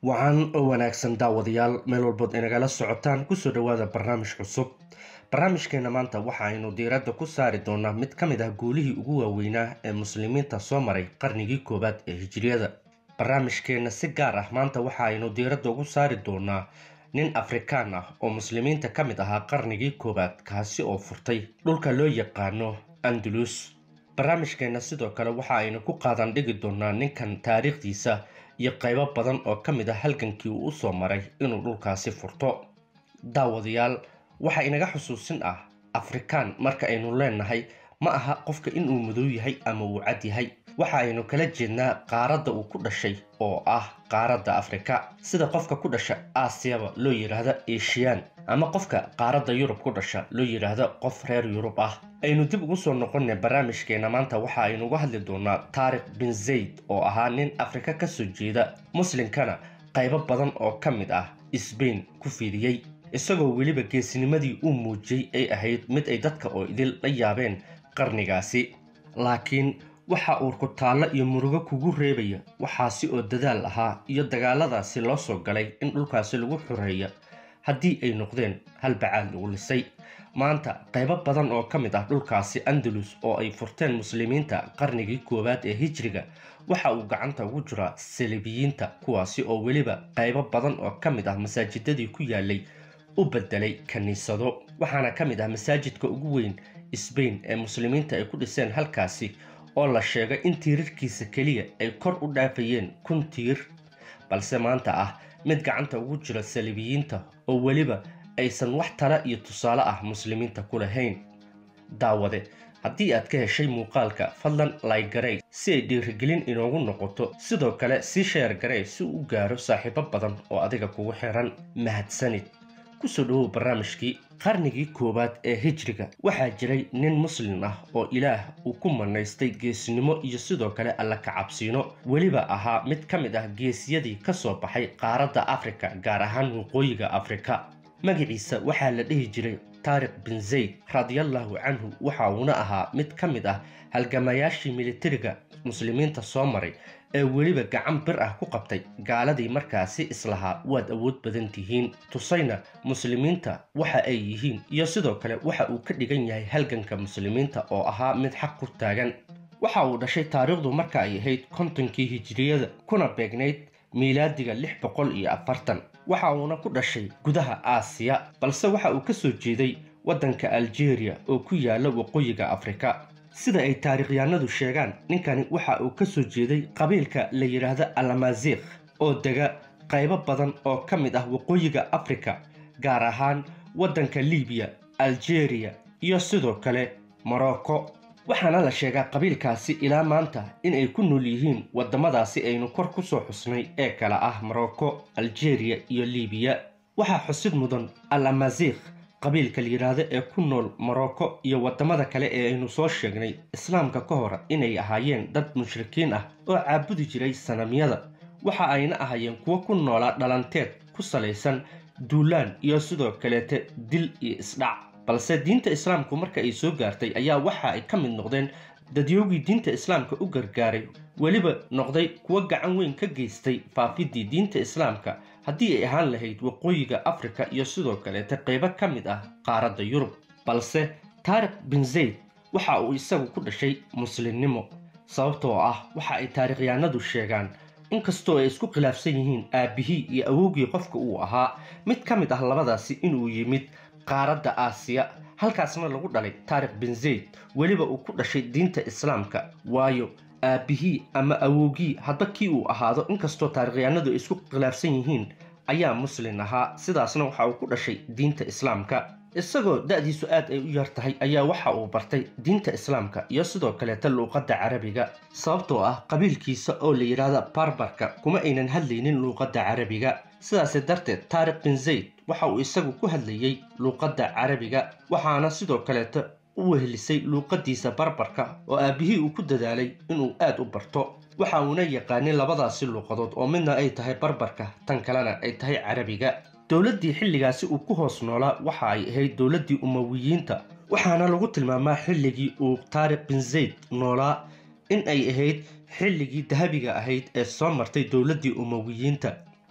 wacan oo wanaagsan daawadayaal meel walbood inagala socotaan kusoo dhawaada barnaamij cusub barnaamijkeena maanta waxa aynu diiradda ku saari doonaa mid ka mid ah guulihii ugu waaweynaa ee muslimiinta soo maray qarnigii koowaad ee hijiriyada barnaamijkeena si gaar ah maanta waxa aynu diiradda ugu saari doonaa nin afrikaan ah oo muslimiinta ka mid ahaa qarnigii koowaad kaasi oo furtay dhulka loo yaqaano andalus barnaamijkeena sidoo kale waxa aynu ku qaadan dhigi doonaa ninkan taariikhdiisa iyo qaybo badan oo ka mid ah halgankii uu usoo maray inuu dhulkaasi furto daawadayaal waxaa inaga xusuusin ah afrikaan marka aynu leenahay ma aha qofka inuu madow yahay ama uu cad yahay waxa aynu kala jeednaa qaaradda uu ku dhashay oo ah qaaradda afrika sida qofka ku dhasha aasiyaba loo yidhaahdo eshiyaan ama qofka qaaradda yurub ku dhasha loo yidhaahdo qof reer yurub ah aynu dib ugu soo noqonay barnaamijkeena maanta waxa aynu uga hadli doonaa taarikh bin zayd oo ahaa nin afrika ka soo jeeda muslimkana qaybo badan oo ka mid ah sbain ku fidiyey isagoo weliba geesinimadii uu muujiyey ay ahayd mid ay dadka oo idil la yaabeen qarnigaasi laakiin waxa uu kutaallo iyo murugo kugu reebaya waxaasi oo dadaal ahaa iyo dagaaladaasi loo soo galay in dhulkaasi lagu xoreeya haddii ay noqdeen halbacaad lagu lisay maanta qaybo badan oo ka mid ah dhulkaasi andalus oo ay furteen muslimiinta qarnigii koowaad ee hijriga waxa uu gacanta ugu jiraa salibiyiinta kuwaasi oo weliba qaybo badan oo ka mid ah masaajidadii ku yaalay u bedelay kiniisado waxaana ka mid ah masaajidka ugu weyn sbain ee muslimiinta ay ku dhiseen halkaasi oo la sheegay in tiirarkiisa keliya ay kor u dhaafayeen kun tiir balse maanta ah mid gacanta ugu jira salibiyiinta oo weliba aysan wax tala iyo tusaale ah muslimiinta ku lahayn daawade haddii aad ka heshay muuqaalka fadlan laygarey si ay dhiirigelin inoogu noqoto sidoo kale sii sheer garey si uu u gaaro saaxiibo badan oo adiga kugu xiran mahadsanid kusoo dhawow barnaamijkii qarnigii koowaad ee hijriga waxaa jiray nin muslim ah oo ilaah uu ku manaystay geesinimo iyo sidoo kale alla kacabsiino weliba ahaa mid ka mid ah geesiyadii ka soo baxay qaaradda afrika gaar ahaan waqooyiga afrika magaciisa waxaa la dhihi jiray taarikh bin zayd radiallahu canhu waxa uuna ahaa mid ka mid ah halgamayaashii militariga muslimiinta soo maray ee weliba gacan bir ah ku qabtay gaaladii markaasi islahaa waad awood badan tihiin tusayna muslimiinta waxa ay yihiin iyo sidoo kale waxa uu ka dhigan yahay halganka muslimiinta oo ahaa mid xaq ku taagan waxa uu dhashay taariikhdu marka ay ahayd kontonkii hijiriyada kuna beegnayd miilaadiga lix boqol iyo afartan waxa uuna ku dhashay gudaha aasiya balse waxa uu ka soo jeeday waddanka aljeeriya oo ku yaala waqooyiga afrika sida ay taarikhyaanadu sheegaan ninkani waxa uu ka soo jeeday qabiilka la yidhaahdo alamaziikh oo dega qaybo badan oo ka mid ah waqooyiga afrika gaar ahaan waddanka libiya aljeeriya iyo sidoo kale morocco waxaana la sheegaa qabiilkaasi ilaa maanta inay ku nool yihiin waddamadaasi aynu kor ku soo xusnay ee kala ah morocco aljeeriya iyo libiya waxaa xusid mudan al amaziikh qabiilka la yidhaahdo ee ku nool morocco iyo waddamada kale ee aynu soo sheegnay islaamka ka hor inay ahaayeen dad mushrikiin ah oo caabudi jiray sanamyada waxa ayna ahaayeen kuwo ku noolaa dhalanteed ku salaysan duulaan iyo sidoo kaleete dil iyo isdhac balse diinta islaamku marka ay soo gaartay ayaa waxa ay ka mid noqdeen dadyoogii diinta islaamka u gargaaray weliba noqday kuwo gacan weyn ka geystay faafidii diinta islaamka haddii ay ahaan lahayd waqooyiga afrika iyo sidoo kaleete qaybo ka mid ah qaaradda yurub balse taarikh bin zayd waxa uu isagu ku dhashay muslimnimo sababtoo ah waxa ay taarikhyaanadu sheegaan inkastoo ay isku khilaafsan yihiin aabbihii iyo awowgii qofka uu ahaa mid ka mid ah labadaasi inuu yimid qaaradda aasiya halkaasna lagu dhalay taarikh bin zayd weliba uu ku dhashay diinta islaamka waayo aabbihii ama awowgii hadba kii uu ahaado inkastoo taarikhyaanadu ay isku khilaafsan yihiin ayaa muslin ahaa sidaasna waxa uu ku dhashay diinta islaamka isagoo da-diisu aad ay u yar tahay ayaa waxa uu bartay diinta islaamka iyo sidoo kaleeta luuqadda carabiga sababtoo ah qabiilkiisa oo la yidhaahda barbarka kuma aynan hadlaynin luuqadda carabiga sidaasi darteed taarikh bin zayd waxa uu isagu ku hadlayey luuqadda carabiga waxaana sidoo kaleeta u wehelisay luuqadiisa barbarka oo aabbihii uu ku dadaalay inuu aad u barto waxa uuna yaqaanin labadaasi luuqadood oo midna ay tahay barbarka tan kalena ay tahay carabiga dowladdii xilligaasi uu ku hoos noolaa waxa ay ahayd dowladdii umawiyiinta waxaana lagu tilmaamaa xilligii uu taarikh bin zayd noolaa in ay ahayd xilligii dahabiga ahayd ee soo martay dowladdii umawiyiinta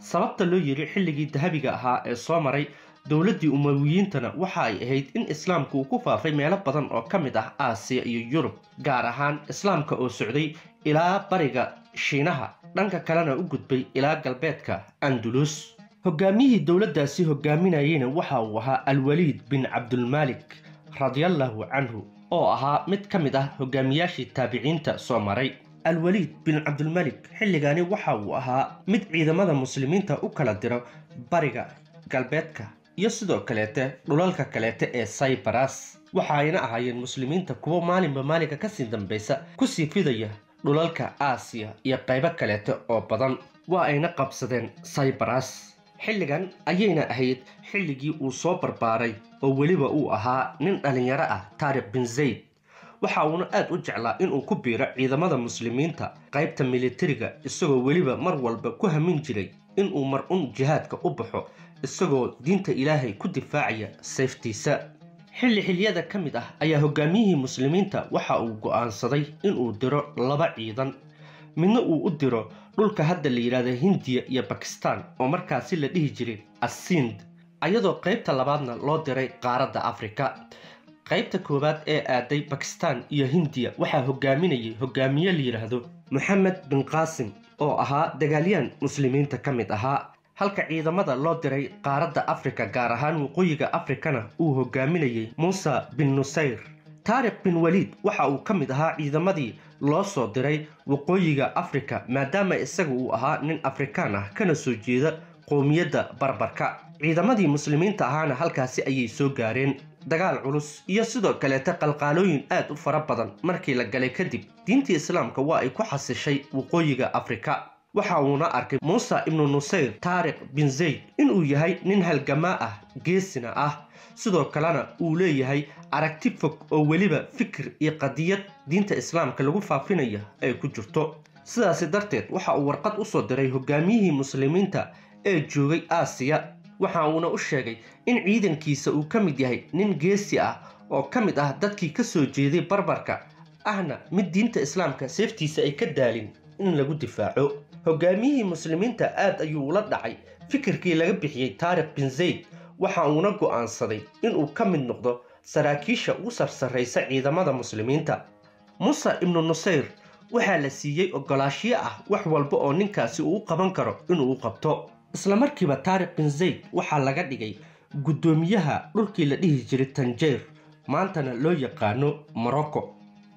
sababta loo yiri xilligii dahabiga ahaa ee soo maray dowladdii umawiyiintana waxa ay ahayd in islaamku uu ku faafay meelo badan oo ka mid ah aasiya iyo yurub gaar ahaan islaamka oo socday ilaa bariga shiinaha dhanka kalena u gudbay ilaa galbeedka andulus hogaamiyihii dowladdaasi hogaaminayeyna waxa uu ahaa alwaliid bin cabdulmaalik radiallahu canhu oo ahaa mid ka mid ah hogaamiyaashii taabiciinta soo maray alwaliid bin cabdulmalik xilligaani waxa uu ahaa mid ciidamada muslimiinta u kala diro bariga galbeedka iyo sidoo kaleete dhulalka kaleete ee saybaras waxa ayna ahaayeen muslimiinta kuwo maalinba maalinka kasii dambaysa kusii fidaya dhulalka aasiya iyo qaybo kaleete oo badan waa ayna qabsadeen saybaras xilligan ayayna ahayd xilligii uu soo barbaaray oo weliba uu ahaa nin dhallinyaro ah taarikh bin zayd waxa uuna aad u jeclaa inuu ku biiro ciidamada muslimiinta qaybta militariga isagoo weliba mar walba ku hamin jiray inuu mar un jihaadka u baxo isagoo diinta ilaahay ku difaacaya sayftiisa xilli xilyada ka mid ah ayaa hogaamiyihii muslimiinta waxa uu go'aansaday inuu diro laba ciidan midna uu u diro dhulka hadda la yidhaahda hindiya iyo bakistan oo markaasi la dhihi jiray asind ayadoo qaybta labaadna loo diray qaaradda afrika qaybta koowaad ee aaday bakistan iyo hindiya waxaa hogaaminayay hogaamiye la yidhaahdo moxamed bin qaasim oo ahaa dagaalyahan muslimiinta ka mid ahaa halka ciidamada loo diray qaaradda afrika gaar ahaan waqooyiga afrikana uu hogaaminayay muusa bin nusayr taarikh bin waliid waxa uu ka mid ahaa ciidamadii loo soo diray waqooyiga afrika maadaama isaga uu ahaa nin afrikaan ah kana soo jeeda qowmiyadda barbarka ciidamadii muslimiinta ahaana halkaasi ayay soo gaareen dagaal culus iyo sidoo kaleete qalqaalooyin aad u fara badan markii la galay kadib diintii islaamka waa ay ku xasishay waqooyiga afrika waxa uuna arkay muuse ibnu nusayr taarikh bin zayd inuu yahay nin halgamaa ah geesina ah sidoo kalena uu leeyahay aragti fog oo weliba fikir iyo qadiyad diinta islaamka lagu faafinaya ay ku jirto sidaasi darteed waxa uu warqad u soo diray hogaamiyihii muslimiinta ee joogay aasiya waxa uuna u sheegay in ciidankiisa uu ka mid yahay nin geesi ah oo ka mid ah dadkii ka soo jeeday barbarka ahna mid diinta islaamka seeftiisa ay ka daalin in lagu difaaco hogaamiyihii muslimiinta aad ayuu ula dhacay fikirkii laga bixiyey taarikh bin zayd waxa uuna go'aansaday inuu ka mid noqdo saraakiisha ugu sarsarraysa ciidamada muslimiinta muuse ibnu nusayr waxaa la siiyey ogolaashiyo ah wax walba oo ninkaasi uu u qaban karo inuu u qabto islamarkiiba taarikh bin zayd waxaa laga dhigay guddoomiyaha dhulkii la dhihi jiray tanjeer maantana loo yaqaano morocco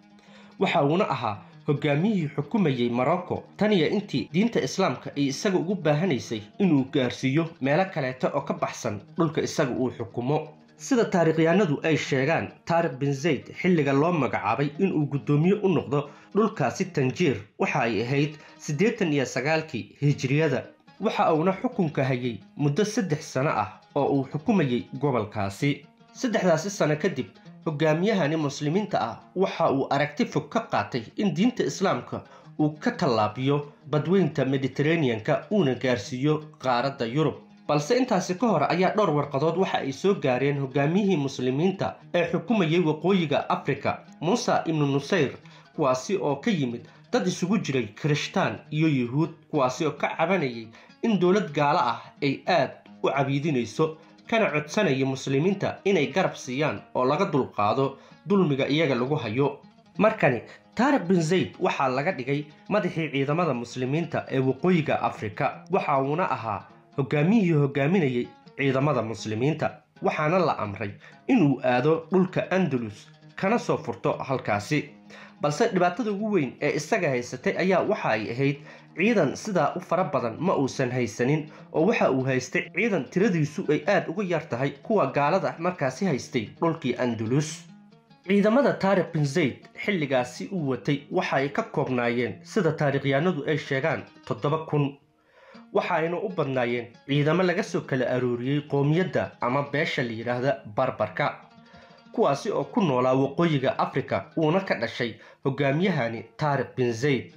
waxa uuna ahaa hogaamiyihii xukumayey morocco taniya intii diinta islaamka ay isaga ugu baahanaysay inuu gaarsiiyo meelo kaleeta oo ka baxsan dhulka isaga uu xukumo sida taarikhyaanadu ay sheegaan taarikh bin zayd xilliga loo magacaabay inuu guddoomiye u noqdo dhulkaasi tanjiir waxa ay ahayd siddeetan iyo sagaalkii hijiriyada waxa uuna xukunka hayay muddo saddex sano ah oo uu xukumayey gobolkaasi saddexdaasi sano kadib hogaamiyahani muslimiinta ah waxa uu aragti fog ka qaatay in diinta islaamka uu ka tallaabiyo badweynta mediteraneanka uuna gaarsiiyo qaaradda yurub balse intaasi ka hor ayaa dhowr warqadood waxa ay soo gaareen hogaamiyihii muslimiinta ee xukumayay waqooyiga afrika muuse ibnu nusayr kuwaasi oo ka yimid dad isugu jiray kirishtaan iyo yuhuud kuwaasi oo ka cabanayay in dowlad gaalo ah ay aad u cabiidinayso kana codsanaya muslimiinta inay garab siiyaan oo laga dulqaado dulmiga iyaga lagu hayo markani taarikh bin zayd waxaa laga dhigay madaxii ciidamada muslimiinta ee waqooyiga afrika waxa uuna ahaa hogaamiyihii hogaaminayay ciidamada muslimiinta waxaana la amray inuu aado dhulka andalus kana soo furto halkaasi balse dhibaatada ugu weyn ee isaga haysatay ayaa waxa ay ahayd ciidan sidaa u fara badan ma uusan haysanin oo waxa uu haystay ciidan tiradiisu ay aad uga yar tahay kuwa gaalada markaasi haystay dhulkii andalus ciidamada taarikh bin zayd xilligaasi uu watay waxa ay ka koobnaayeen sida taarikhyaanadu ay sheegaan toddoba kun waxa ayna u badnaayeen ciidamo laga soo kala arooriyey qoomiyadda ama beesha la yidhaahda barbarka kuwaasi oo ku noolaa waqooyiga afrika uuna ka dhashay hogaamiyahani taarikh bin zayd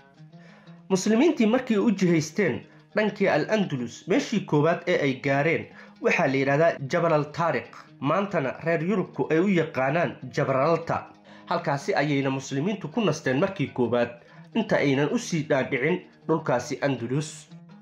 muslimiintii markii u jihaysteen dhankii al andalus meeshii koowaad ee ay gaareen waxaa la yidhahdaa jabalal taarikh maantana reer yurubku ay u yaqaanaan jabralta halkaasi ayayna muslimiintu ku nasteen markii koowaad inta aynan u sii dhaadhicin dhulkaasi andalus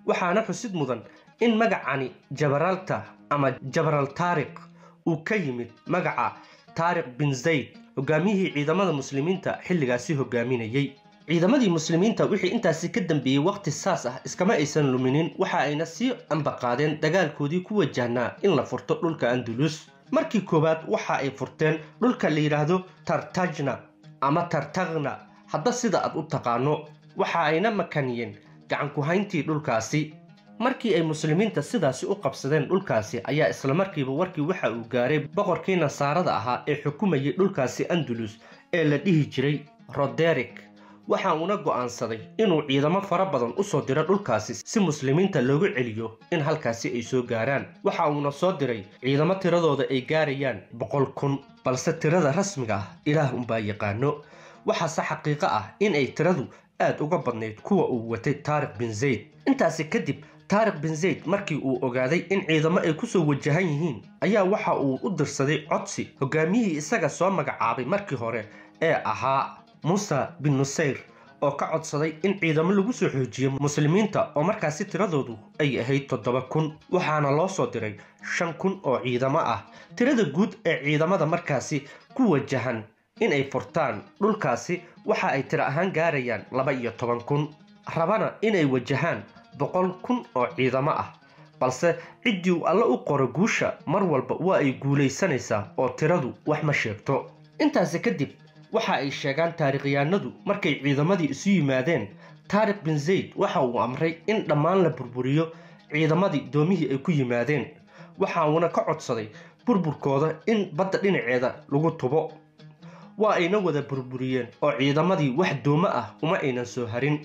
waxaana xusid mudan in magacani jabaralta ama jabral taariq uu ka yimid magaca taariq bin zayd hogaamiyihii ciidamada muslimiinta xilligaasi hogaaminayey ciidamadii muslimiinta wixii intaasi ka dambeeyey waqti saas ah iskama aysan luminin waxa ayna sii ambaqaadeen dagaalkoodii ku wajahnaa in la furto dhulka andulus markii koowaad waxa ay furteen dhulka la yidhaahdo tartajna ama tartagna hadda sida aad u taqaano waxa ayna makaniyeen gacanku-hayntii dhulkaasi markii ay muslimiinta sidaasi u qabsadeen dhulkaasi ayaa islamarkiiba warkii waxa uu gaaray boqorkii nasaarada ahaa ee xukumayay dhulkaasi andulus ee la dhihi jiray roderick waxa uuna go'aansaday inuu ciidamo fara badan u soo diro dhulkaasi si muslimiinta loogu celiyo in halkaasi ay soo gaaraan waxa uuna soo diray ciidamo tiradooda ay gaarayaan boqol kun balse tirada rasmiga ah ilaah unbaa yaqaano waxaase xaqiiqo ah in ay tiradu aad uga badnayd kuwa uu watay taariq bin zayd intaasi kadib taariq bin zayd markii uu ogaaday in ciidamo ay kusoo wajahan yihiin ayaa waxa uu u dirsaday codsi hogaamiyihii isaga soo magacaabay markii hore ee ahaa muusa bin nusayr oo ka codsaday in ciidamo lagu soo xoojiyo muslimiinta oo markaasi tiradoodu ay ahayd toddoba kun waxaana loo soo diray shan kun oo ciidamo ah tirada guud ee ciidamada markaasi ku wajahan inay furtaan dhulkaasi waxa ay tiro ahaan gaarayaan laba iyo toban kun rabana inay wajahaan boqol kun oo ciidamo ah balse ciddii uu alle u qoro guusha mar walba waa ay guulaysanaysaa oo tiradu wax ma sheegto intaasi kadib waxa ay sheegaan taarikhyahanadu markay ciidamadii isu yimaadeen taariq bin zayd waxa uu amray in dhammaan la burburiyo ciidamadii doomihii ay ku yimaadeen waxa uuna ka codsaday burburkooda in badda dhinaceeda lagu tubo waa ayna wada burburiyeen oo ciidamadii wax doomo ah uma aynan soo harin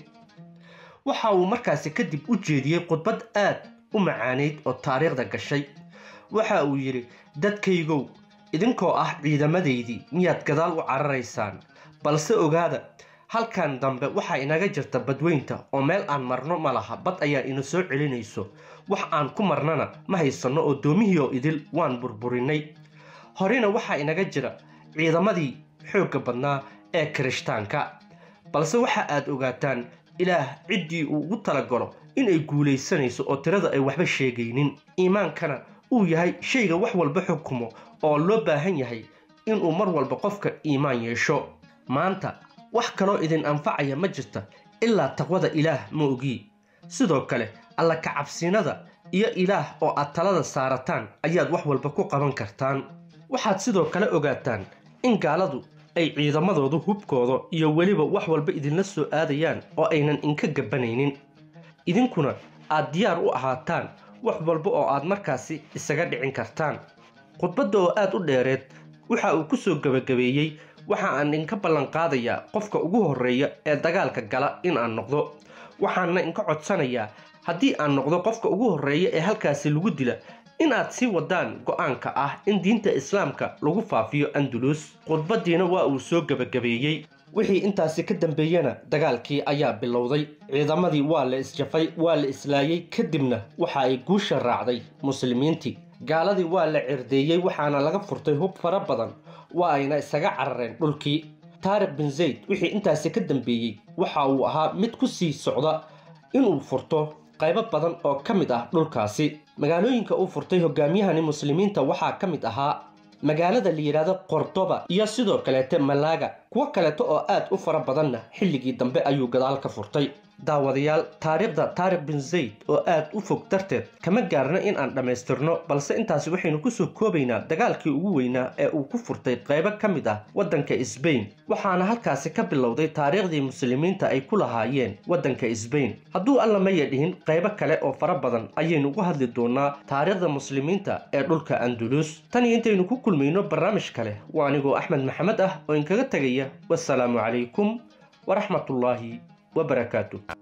waxa uu markaasi kadib u jeediyey khudbad aad u macaanayd oo taariikhda gashay waxa uu yidhi dadkaygow idinkoo ah ciidamadaydii miyaad gadaal u cararaysaan balse ogaada halkan dambe waxaa inaga jirta badweynta oo meel aan marno ma laha bad ayaa ina soo celinayso wax aan ku marnana ma haysanno oo doomihii oo idil waan burburinay horena waxaa inaga jira ciidamadii xoogga badnaa ee kirishtaanka balse waxa aad ogaataan ilaah ciddii uu ugu talagalo inay guulaysanayso oo tirada ay waxba sheegaynin iimaankana uu yahay shayga wax walba xukumo oo loo baahan yahay inuu mar walba qofka iimaan yeesho maanta wax kaloo idin anfacaya ma jirta ilaa taqwada ilaah ma ogii sidoo kale alla kacabsinada iyo ilaah oo aad talada saarataan ayaad wax walba ku qaban kartaan waxaad sidoo kale ogaataan in gaaladu ay ciidamadoodu hubkooda iyo weliba wax walba idinla soo aadayaan oo aynan inka gabanaynin idinkuna aad diyaar u ahaataan wax walba oo aad markaasi isaga dhicin kartaan khudbadda oo aad u dheereed waxa uu ku soo gebagabeeyey waxa aan inka ballanqaadayaa qofka ugu horreeya ee dagaalka gala in aan noqdo waxaana inka codsanayaa haddii aan noqdo qofka ugu horreeya ee halkaasi lagu dila in aad sii wadaan go'aanka ah in diinta islaamka lagu faafiyo andulus khudbaddiina waa uu soo gebagabeeyey wixii intaasi ka dambeeyena dagaalkii ayaa bilowday ciidamadii waa la isjafay waa la islaayey kadibna waxa ay guusha raacday muslimiintii gaaladii waa la cirdeeyey waxaana laga furtay hub fara badan waa ayna isaga carareen dhulkii taariq bin zayd wixii intaasi ka dambeeyey waxa uu ahaa mid ku sii socda inuu furto qaybo badan oo ka mid ah dhulkaasi magaalooyinka uu furtay hogaamiyahani muslimiinta waxaa ka mid ahaa magaalada la yidhaahdo qordoba iyo sidoo kaleete malaaga kuwo kaleeto oo aad u fara badanna xilligii dambe ayuu gadaal ka furtay daawadayaal taariikhda taariq bin zayd oo aad u fog darteed kama gaarna in aan dhammaystirno balse intaasi waxaynu kusoo koobaynaa dagaalkii ugu weynaa ee uu ku furtay qaybo ka mid ah waddanka sbain waxaana halkaasi ka bilowday taariikhdii muslimiinta ay ku lahaayeen waddanka sbain hadduu alla maya dhihin qaybo kale oo fara badan ayaynu uga hadli doonaa taariikhda muslimiinta ee dhulka andulus tan iyo intaynu ku kulmayno barnaamij kale waa anigoo axmed maxamed ah oo inkaga tegaya wasalaamu calaykum waraxmatullaahi وبركاته